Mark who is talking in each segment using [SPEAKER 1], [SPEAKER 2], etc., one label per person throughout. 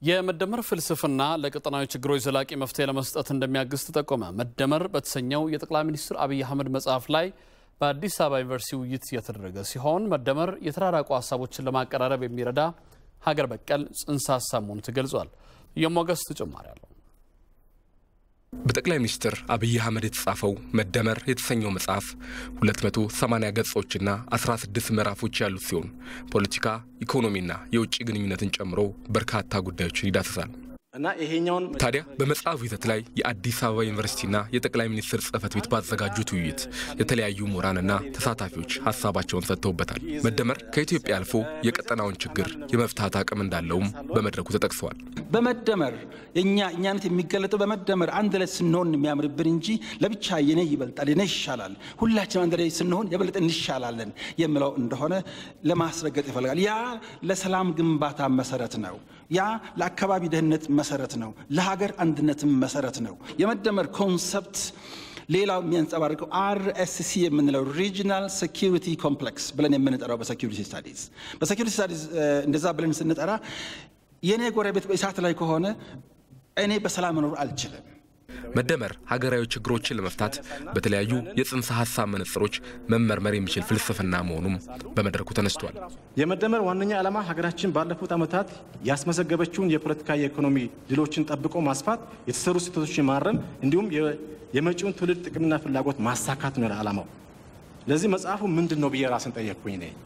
[SPEAKER 1] የመደመር ፍልስፍና ለቀጠናዊ ችግሮች ዘላቂ መፍትሄ ለመስጠት እንደሚያግዝ ተጠቆመ። መደመር በተሰኘው የጠቅላይ ሚኒስትር አብይ አህመድ መጽሐፍ ላይ በአዲስ አበባ ዩኒቨርሲቲ ውይይት የተደረገ ሲሆን መደመር የተራራቁ ሀሳቦችን ለማቀራረብ የሚረዳ ሀገር በቀል ጽንሰ ሀሳብ መሆኑ ተገልጿል። የሞገስ ተጨማሪ አለው።
[SPEAKER 2] በጠቅላይ ሚኒስትር አብይ አህመድ የተጻፈው መደመር የተሰኘው መጽሐፍ 280 ገጾችና 16 ምዕራፎች ያሉት ሲሆን ፖለቲካ፣ ኢኮኖሚና የውጭ ግንኙነትን ጨምሮ በርካታ ጉዳዮችን ይዳስሳል።
[SPEAKER 3] እና ይሄኛውን
[SPEAKER 2] ታዲያ በመጽሐፉ ይዘት ላይ የአዲስ አበባ ዩኒቨርሲቲና የጠቅላይ ሚኒስትር ጽህፈት ቤት ባዘጋጁት ውይይት የተለያዩ ምሁራንና ተሳታፊዎች ሀሳባቸውን ሰጥተውበታል። መደመር ከኢትዮጵያ አልፎ የቀጠናውን ችግር የመፍታት አቅም እንዳለውም በመድረኩ ተጠቅሰዋል።
[SPEAKER 4] በመደመር የኛ እኛነት የሚገለጠው በመደመር አንድ ላይ ስንሆን የሚያምርብን እንጂ ለብቻ የኔ ይበልጣል የኔ ይሻላል፣ ሁላችን አንድ ላይ ስንሆን የበለጠ እንሻላለን የሚለው እንደሆነ ለማስረገጥ ይፈልጋል። ያ ለሰላም ግንባታ መሰረት ነው። ያ ለአካባቢ ደህንነት መሰረት ነው። ለሀገር አንድነትም መሰረት ነው። የመደመር ኮንሰፕት ሌላው የሚያንጸባርቀው አርኤስሲ የምንለው ሪጂናል ሴኪሪቲ ኮምፕሌክስ ብለን የምንጠራው በሴኪሪቲ ስታዲዝ በሴኪሪቲ ስታዲዝ እንደዛ ብለን ስንጠራ የእኔ ጎረቤት በእሳት ላይ ከሆነ እኔ በሰላም መኖር አልችልም።
[SPEAKER 2] መደመር ሀገራዊ ችግሮችን ለመፍታት በተለያዩ የጽንሰ ሀሳብ መነጽሮች መመርመር የሚችል ፍልስፍና መሆኑም በመድረኩ ተነስቷል።
[SPEAKER 3] የመደመር ዋነኛ ዓላማ ሀገራችን ባለፉት ዓመታት ያስመዘገበችውን የፖለቲካ የኢኮኖሚ ድሎችን ጠብቆ ማስፋት፣ የተሰሩ ስህተቶችን ማረም እንዲሁም የመጪውን ትውልድ ጥቅምና ፍላጎት ማሳካት ነው ዓላማው። ለዚህ መጽሐፉ ምንድን ነው ብዬ ራስን ጠየቅኩኝ። እኔ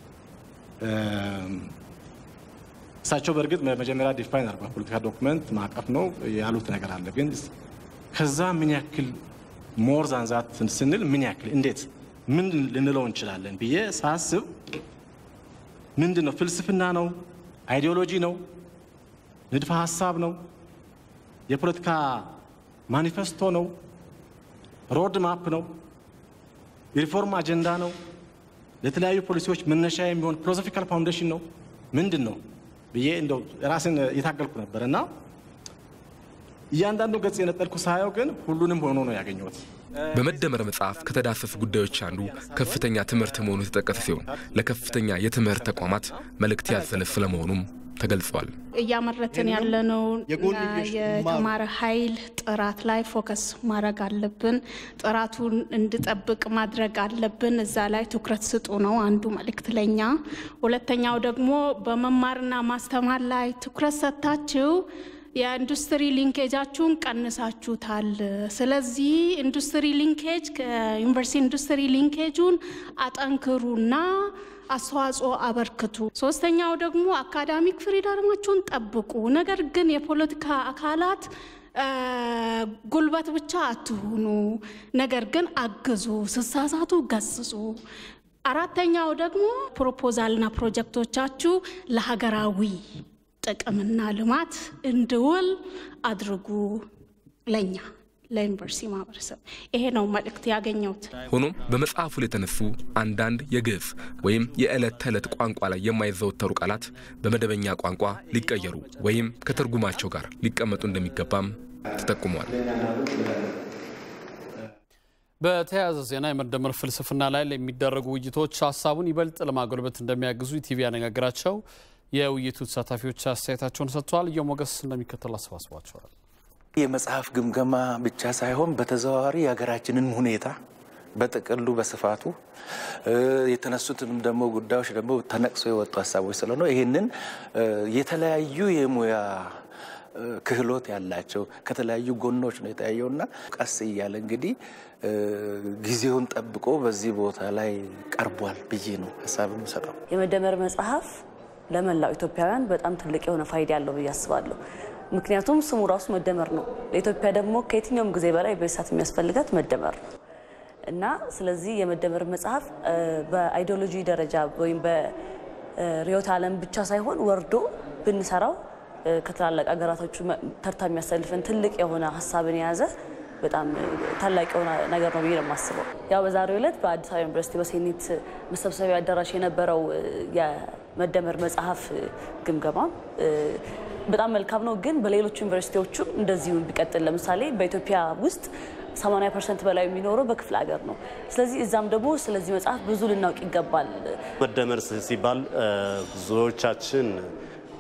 [SPEAKER 3] እሳቸው በእርግጥ መጀመሪያ ዲፋይን አድርጓል። ፖለቲካ ዶክመንት ማዕቀፍ ነው ያሉት ነገር አለ። ግን ከዛ ምን ያክል ሞር ዛንዛት ስንል ምን ያክል እንዴት ምን ልንለው እንችላለን ብዬ ሳስብ ምንድን ነው ፍልስፍና ነው? አይዲዮሎጂ ነው? ንድፈ ሀሳብ ነው? የፖለቲካ ማኒፌስቶ ነው? ሮድ ማፕ ነው? የሪፎርም አጀንዳ ነው? ለተለያዩ ፖሊሲዎች መነሻ የሚሆን ፊሎሶፊካል ፋውንዴሽን ነው? ምንድን ነው ብዬ እንደው ራስን እየታገልኩ ነበር እና እያንዳንዱ ገጽ የነጠልኩ ሳየው ግን ሁሉንም ሆኖ ነው ያገኘሁት።
[SPEAKER 2] በመደመር መጽሐፍ ከተዳሰሱ ጉዳዮች አንዱ ከፍተኛ ትምህርት መሆኑ የተጠቀሰ ሲሆን ለከፍተኛ የትምህርት ተቋማት መልእክት ያዘለ ስለመሆኑም ተገልጿል።
[SPEAKER 5] እያመረትን ያለነው የተማረ ኃይል ጥራት ላይ ፎከስ ማድረግ አለብን። ጥራቱን እንዲጠብቅ ማድረግ አለብን። እዛ ላይ ትኩረት ስጡ ነው አንዱ መልእክት ለኛ። ሁለተኛው ደግሞ በመማርና ማስተማር ላይ ትኩረት ሰጥታችሁ የኢንዱስትሪ ሊንኬጃችሁን ቀንሳችሁታል። ስለዚህ ኢንዱስትሪ ሊንኬጅ ከዩኒቨርሲቲ ኢንዱስትሪ ሊንኬጁን አጠንክሩና አስተዋጽኦ አበርክቱ። ሶስተኛው ደግሞ አካዳሚክ ፍሪደማችሁን ጠብቁ። ነገር ግን የፖለቲካ አካላት ጉልበት ብቻ አትሁኑ፣ ነገር ግን አግዙ፣ ስሳሳቱ ገስጹ። አራተኛው ደግሞ ፕሮፖዛልና ፕሮጀክቶቻችሁ ለሀገራዊ ጥቅምና ልማት እንዲውል አድርጉ። ለኛ ለዩኒቨርሲቲ ማህበረሰብ ይሄ ነው መልእክት ያገኘሁት።
[SPEAKER 2] ሆኖም በመጽሐፉ ላይ የተነሱ አንዳንድ የግዕዝ ወይም የዕለት ተዕለት ቋንቋ ላይ የማይዘወተሩ ቃላት በመደበኛ ቋንቋ ሊቀየሩ ወይም ከትርጉማቸው ጋር ሊቀመጡ እንደሚገባም ተጠቁመዋል።
[SPEAKER 1] በተያያዘ ዜና የመደመር ፍልስፍና ላይ የሚደረጉ ውይይቶች ሀሳቡን ይበልጥ ለማጎልበት እንደሚያግዙ ኢቲቪ ያነጋግራቸው የውይይቱ ተሳታፊዎች አስተያየታቸውን ሰጥተዋል። የሞገስ እንደሚከተል አሰባስቧቸዋል።
[SPEAKER 6] የመጽሐፍ ግምገማ ብቻ ሳይሆን በተዘዋዋሪ የሀገራችንን ሁኔታ በጥቅሉ በስፋቱ የተነሱትንም ደግሞ ጉዳዮች ደግሞ ተነቅሶ የወጡ ሀሳቦች ስለሆነ ይህንን የተለያዩ የሙያ ክህሎት ያላቸው ከተለያዩ ጎኖች ነው የተያየውና ቀስ እያለ እንግዲህ ጊዜውን ጠብቆ በዚህ ቦታ ላይ ቀርቧል ብዬ ነው ሀሳብ የምሰጠው።
[SPEAKER 7] የመደመር መጽሐፍ ለመላው ኢትዮጵያውያን በጣም ትልቅ የሆነ ፋይዳ ያለው ብዬ አስባለሁ። ምክንያቱም ስሙ ራሱ መደመር ነው። ለኢትዮጵያ ደግሞ ከየትኛውም ጊዜ በላይ በሳት የሚያስፈልጋት መደመር ነው እና ስለዚህ የመደመር መጽሐፍ በአይዲዮሎጂ ደረጃ ወይም በርዕዮተ ዓለም ብቻ ሳይሆን ወርዶ ብንሰራው ከትላላቅ ሀገራቶቹ ተርታ የሚያሰልፈን ትልቅ የሆነ ሀሳብን የያዘ በጣም ታላቅ የሆነ ነገር ነው ብዬ ነው የማስበው። ያው በዛሬው ዕለት በአዲስ አበባ ዩኒቨርሲቲ በሴኔት መሰብሰቢያ አዳራሽ የነበረው የመደመር መጽሐፍ ግምገማ በጣም መልካም ነው። ግን በሌሎች ዩኒቨርሲቲዎቹም እንደዚሁ ቢቀጥል፣ ለምሳሌ በኢትዮጵያ ውስጥ 80 ፐርሰንት በላይ የሚኖረው በክፍለ ሀገር ነው። ስለዚህ እዛም ደግሞ ስለዚህ መጽሐፍ ብዙ ልናውቅ ይገባል።
[SPEAKER 8] መደመር ሲባል ብዙዎቻችን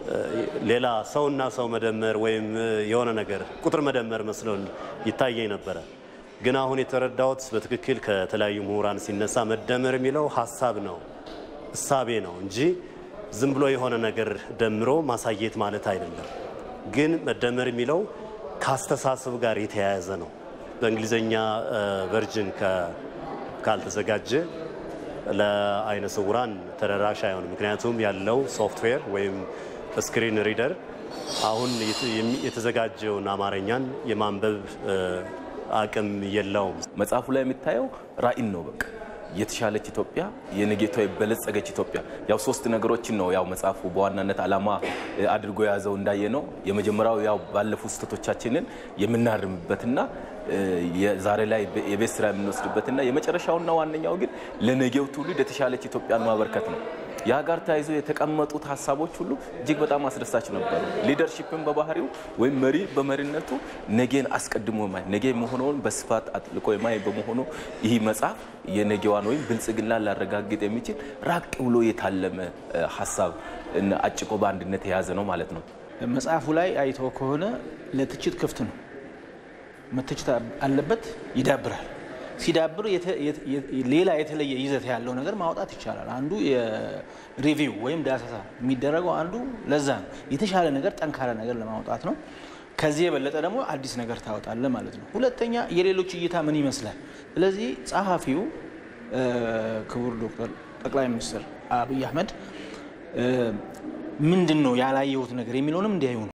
[SPEAKER 8] ሌላ ሰውና ሰው መደመር ወይም የሆነ ነገር ቁጥር መደመር መስሎን ይታየኝ ነበረ። ግን አሁን የተረዳሁት በትክክል ከተለያዩ ምሁራን ሲነሳ መደመር የሚለው ሀሳብ ነው፣ እሳቤ ነው እንጂ ዝም ብሎ የሆነ ነገር ደምሮ ማሳየት ማለት አይደለም። ግን መደመር የሚለው ከአስተሳሰብ ጋር የተያያዘ ነው። በእንግሊዝኛ ቨርጅን ካልተዘጋጀ ለአይነ ስውራን ተደራሽ አይሆንም። ምክንያቱም ያለው ሶፍትዌር ወይም ስክሪን ሪደር አሁን የተዘጋጀውን አማርኛን የማንበብ አቅም የለውም።
[SPEAKER 9] መጽሐፉ ላይ የሚታየው ራዕይን ነው። በቃ የተሻለች ኢትዮጵያ፣ የነጌቷ የበለጸገች ኢትዮጵያ። ያው ሶስት ነገሮችን ነው ያው መጽሐፉ በዋናነት ዓላማ አድርጎ የያዘው እንዳየ ነው። የመጀመሪያው ያው ባለፉ ስህተቶቻችንን የምናርምበትና ዛሬ ላይ የቤት ስራ የምንወስድበትና የመጨረሻውና ዋነኛው ግን ለነገው ትውልድ የተሻለች ኢትዮጵያን ማበርከት ነው። ያ ጋር ተያይዞ የተቀመጡት ሀሳቦች ሁሉ እጅግ በጣም አስደሳች ነበሩ። ሊደርሺፕን በባህሪው ወይም መሪ በመሪነቱ ነገን አስቀድሞ ማይ ነገ መሆነውን በስፋት አጥልቆ የማይ በመሆኑ ይህ መጽሐፍ የነገዋን ወይም ብልጽግና ላረጋግጥ የሚችል ራቅ ብሎ የታለመ ሀሳብ አጭቆ በአንድነት የያዘ ነው ማለት ነው።
[SPEAKER 4] መጽሐፉ ላይ አይቶ ከሆነ ለትችት ክፍት ነው። መተችት አለበት፣ ይዳብራል። ሲዳብር ሌላ የተለየ ይዘት ያለው ነገር ማውጣት ይቻላል። አንዱ የሪቪው ወይም ዳሰሳ የሚደረገው አንዱ ለዛ ነው። የተሻለ ነገር ጠንካራ ነገር ለማውጣት ነው። ከዚህ የበለጠ ደግሞ አዲስ ነገር ታወጣለ ማለት ነው። ሁለተኛ የሌሎች እይታ ምን ይመስላል። ስለዚህ ጸሐፊው ክቡር ዶክተር ጠቅላይ ሚኒስትር አብይ አህመድ ምንድን ነው ያላየሁት ነገር የሚለውንም እንዲያዩ ነው።